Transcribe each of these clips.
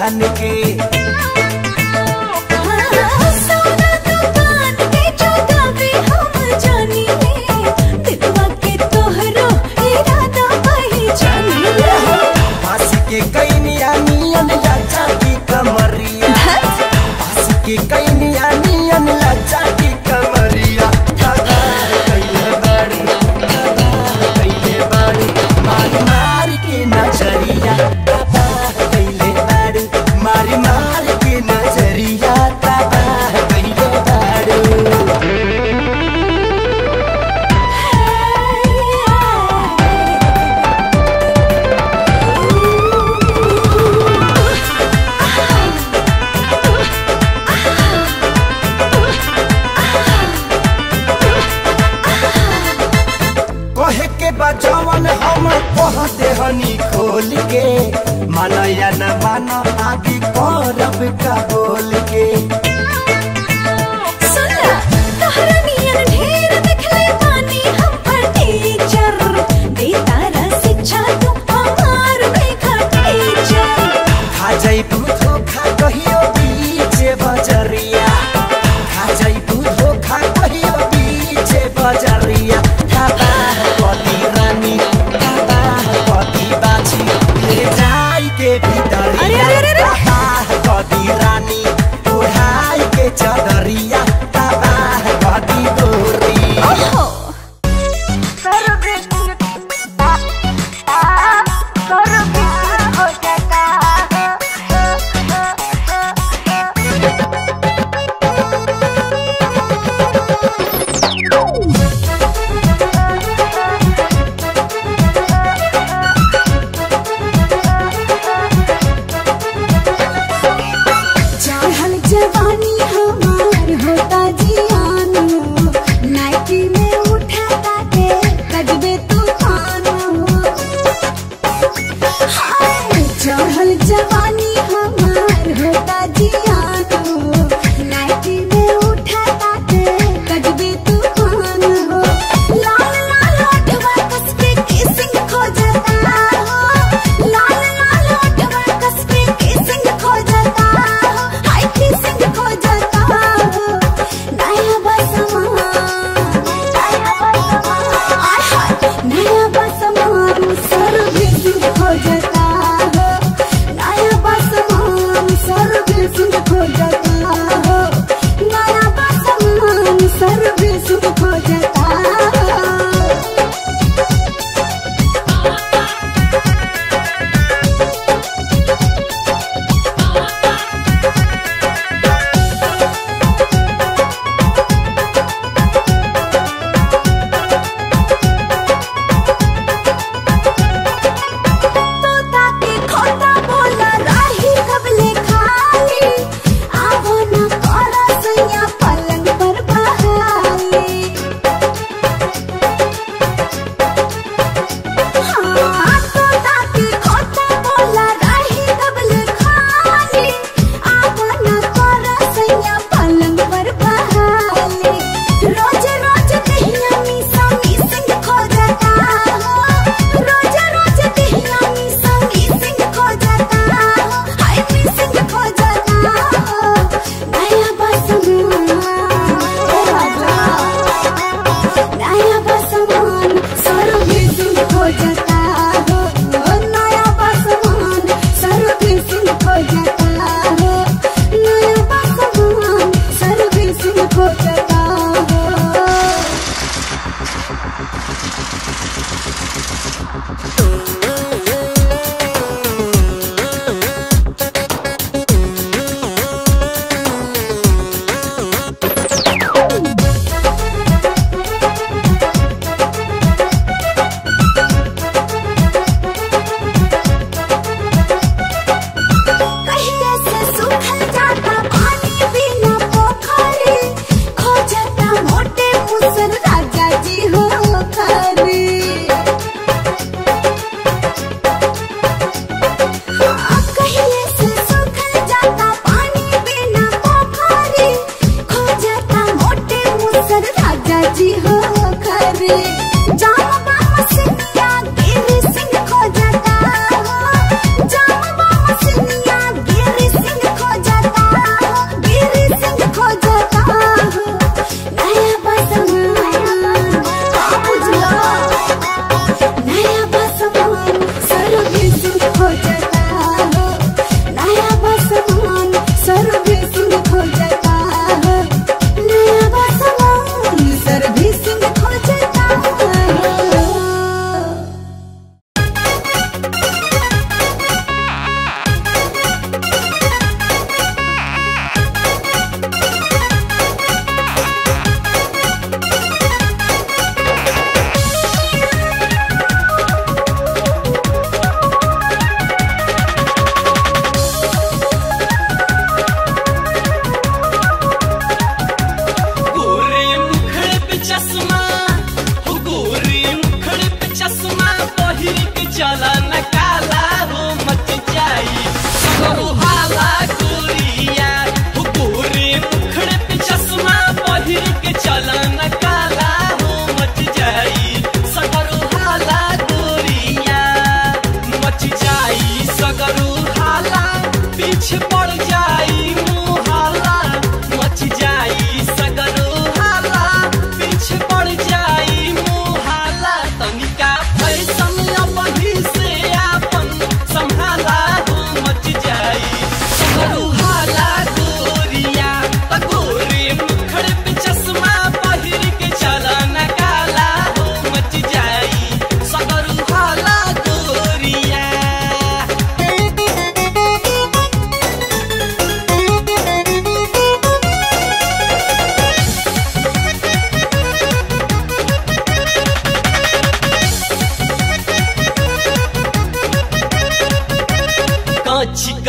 दुकान के सोना दुकान के चौकावे हम जानी ले दिलवा के तोहरो इरादा पहचानी ले पास के कैनिया नियन लाचा की कमरिया पास के कैनिया नियन लाचा की कमरिया दादा कैले बाड़ी दादा कैले बाड़ी मारी मारी के नजरिया दादा कैले बाड़ी मारी मारी के नजरिया दादा कैले बाड़ी कहे के बचवन हम कहते हनी खोल के माना या न माना आगे करब का बोल के सुनला तोहरा नियन ढेर देखले बानी हम पर टीचर देतारा शिक्षा तू हमार बेखा टीचर खा जाइबू धोखा कहियो बीचे बजरिया खा जाइबू धोखा कहियो बीचे बजरिया दादा कति रानी दादा कति बाछी ले जाई के अरे, भितरिया अरे, अरे, अरे। दादा कति रानी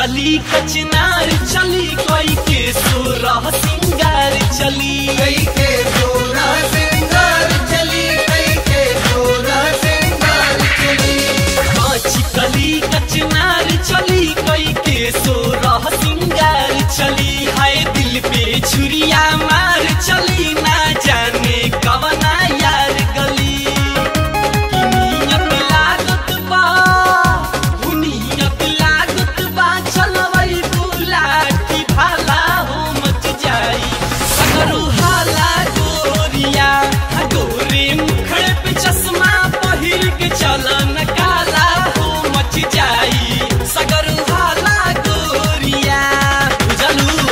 कली कचनार चली कोई के सुरह सिंगार चली कई के जोरा सिंगार चली कई के जोरा सिंगार चली कांच कली कचनार चली कोई के सुरह सिंगार चली हाय दिल पे छुरिया मार चली ना जाने कवना यार गली कि नियत लागत बा नियत लागत बा चलवई बुलाटी भाला हो मच जाई सगरू हाला गोरिया गोरे मुखड़ पे चश्मा पहिर के चलन काला हो मच जाई सगरू हाला गोरिया बुझलू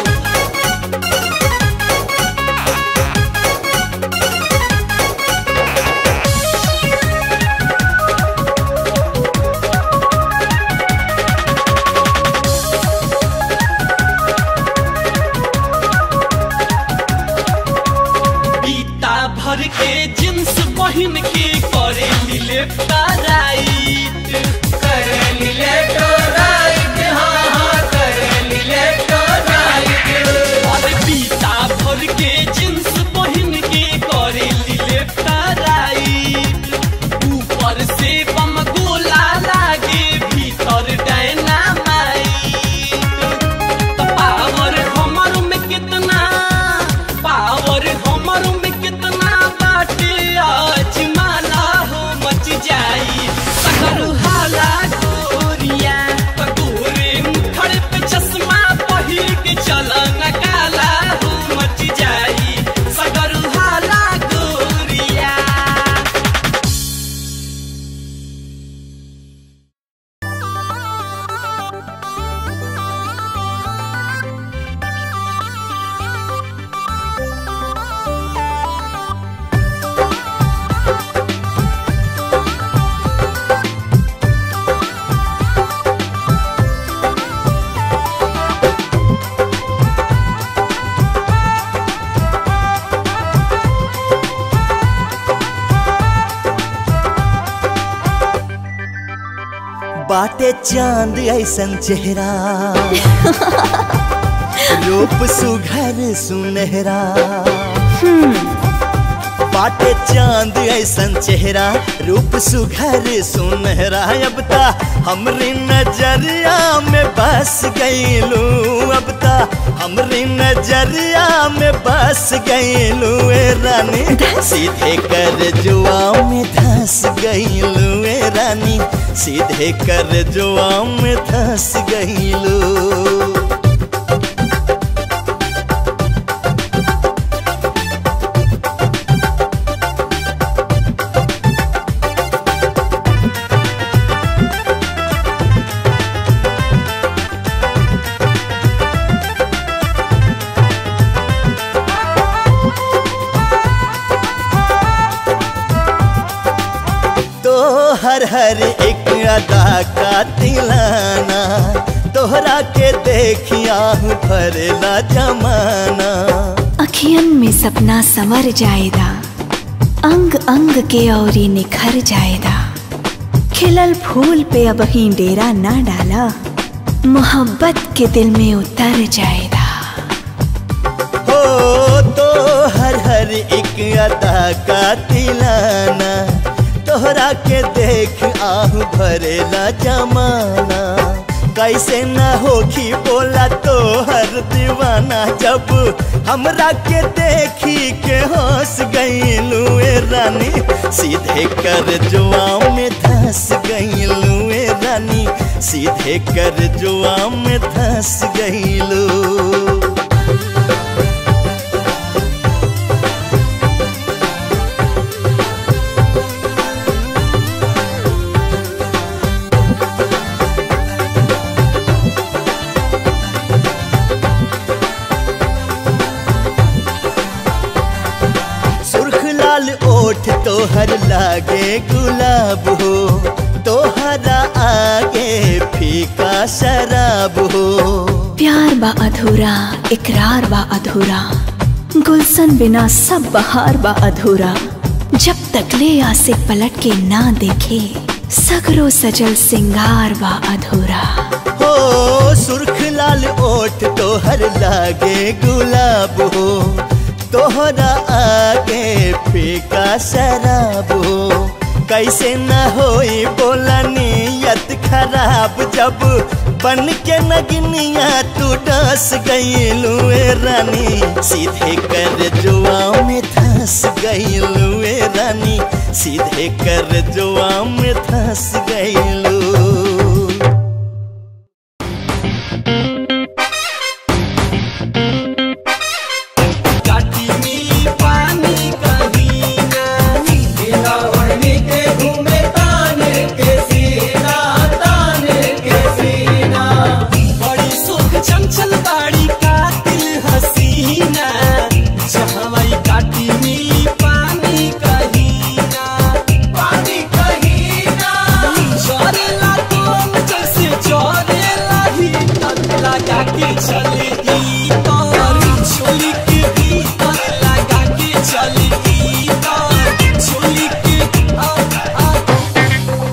पीता भर के जींस पहिन के करे मिले राइट करेली लेटो राइट हाँ हाँ करेली लेटो राइट और पीता भर के जींस पहिन के करे मिले राइट ऊपर से बम गोला लागे भीतर डायनामाइट पावर हमर में कितना पावर हमर में कितना बाटे आज माला हो मच जाई सगर हाला गोरिया गोरे मुखड़ पे चश्मा पहिर के चलन काला हो मच जाई सगर हाला गोरिया बाटे चांद ऐसन चेहरा रूप सुघर सुनहरा बाटे चांद ऐसन चेहरा रूप सुघर सुनहरा अब ता हमरी नजरिया में बस गईलू अब ता हमरी नजरिया में बस गईलू ए रानी सीधे कर जुआ में धस गईलू ए रानी सीधे कर जुआ में धस गईलू तो हर हर एक अदा का तिलाना तोहरा के देखिया भरेला जमाना अखियन में सपना संवर जाएदा अंग अंग के औरी निखर जाएदा खिलल फूल पे अब ही डेरा ना डाला मोहब्बत के दिल में उतर जाएदा हो तो हर हर एक अदा का तिलाना तोहरा के देख आहू भरेला जमाना कैसे न होखी बोला तो हर दीवाना जब हमरा के देखी के हंस गईलू ए रानी सीधे कर जुआ में धस गईलू ए रानी सीधे कर जुआ में धस गईलू सुर्ख लाल ओठ तोहर लागे गुलाब हो तोहरा आगे फीका शराब हो प्यार बा अधूरा इकरार बा अधूरा गुलशन बिना सब बहार बा अधूरा जब तक ले आसे पलट के ना देखे सगरो सजल सिंगार बा अधूरा हो सुर्ख तोहर लागे गुलाब हो तोहरा आगे फीका शराब हो कैसे न होई बोला नियत खराब जब बन के नगनिया तू डस गईलू रानी सीधे कर जुआ में धस गईलू रानी सीधे कर जुआ में धस गईलू काटी में पानी कहीं ना बिना ओढ़नी के घूमे ताने के सीना ताने के सीना बड़ी सुख चंचल बाड़ी कातिल हसीना जहवाई काटी में पानी कहीं ना पानी कहीं ना चोरेला तुम जैसे चोरेला ही तक लगा के चले ई तार चोली के भीतर लगा के चले ई तार चोली के आ आ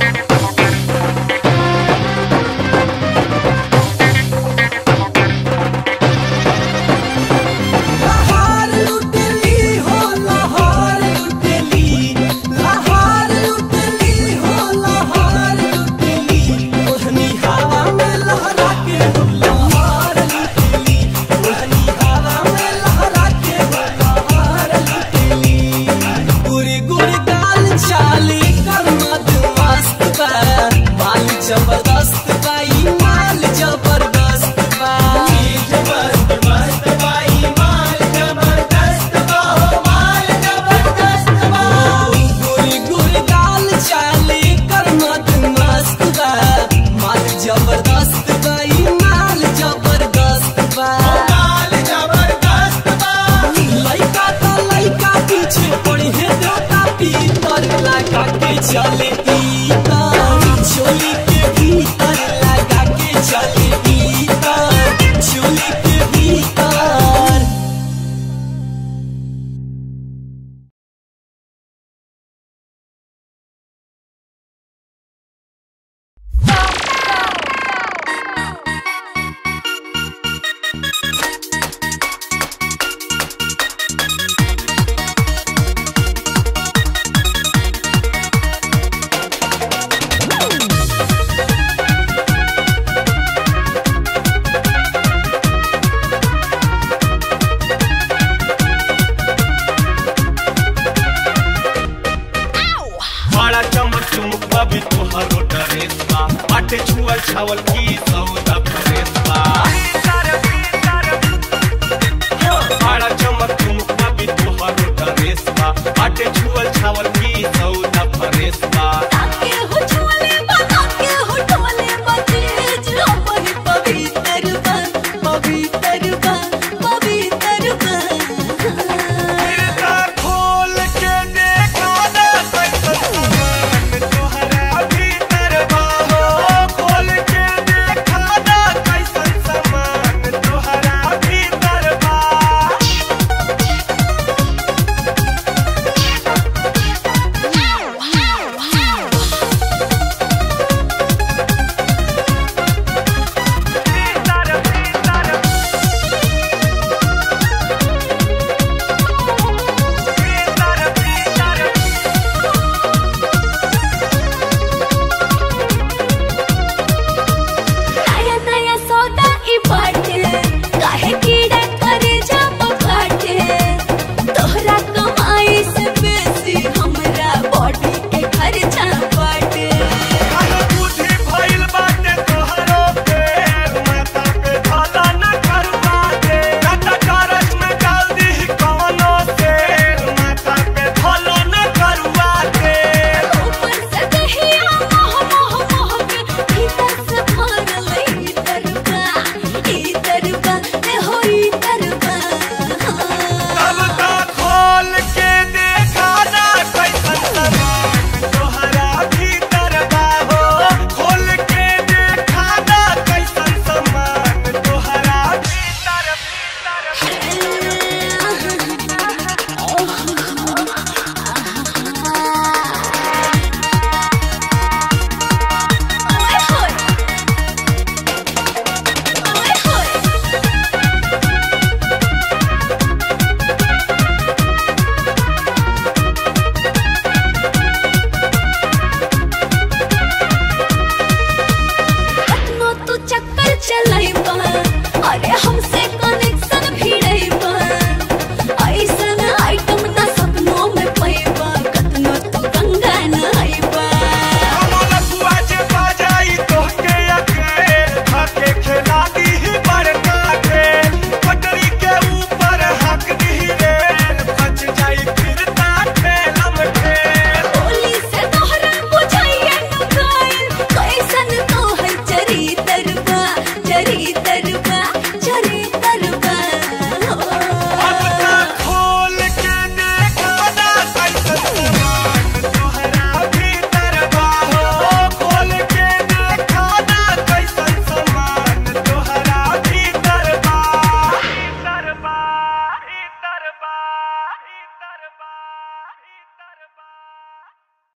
लहार लुटली हो लहार लुटली लहार लुटली हो लहार लुटली ओढ़नी हवा में लहरा के हो लहार लुटली ओढ़नी हवा में लहरा के हो लहार लुटली गुरी गुरी गाल चाली कर मद मस्त बा माल जबरदस्त बा ई माल जबरदस्त बा जबरदस्त मस्त बाई माल जबरदस्त बा हो माल जबरदस्त बा गोरी गोरी गाल चाले कर मत मस्त बा माल जबरदस्त बा ई माल जबरदस्त बा माल जबरदस्त बा लइका तो लइका पीछे पड़ी है देवता पीतर लगा के चले ई तार चोली के भीतर लगा के चले ई तार चोली के भीतर बड़ा चमक चुमक बबी तोहरो ड्रेस बा बाटे छुअल छावल की सौदा फ्रेस बा बड़ा चमक चुमक बबी तोहरो ड्रेस बा बाटे छुअल छावल की सौदा फ्रेस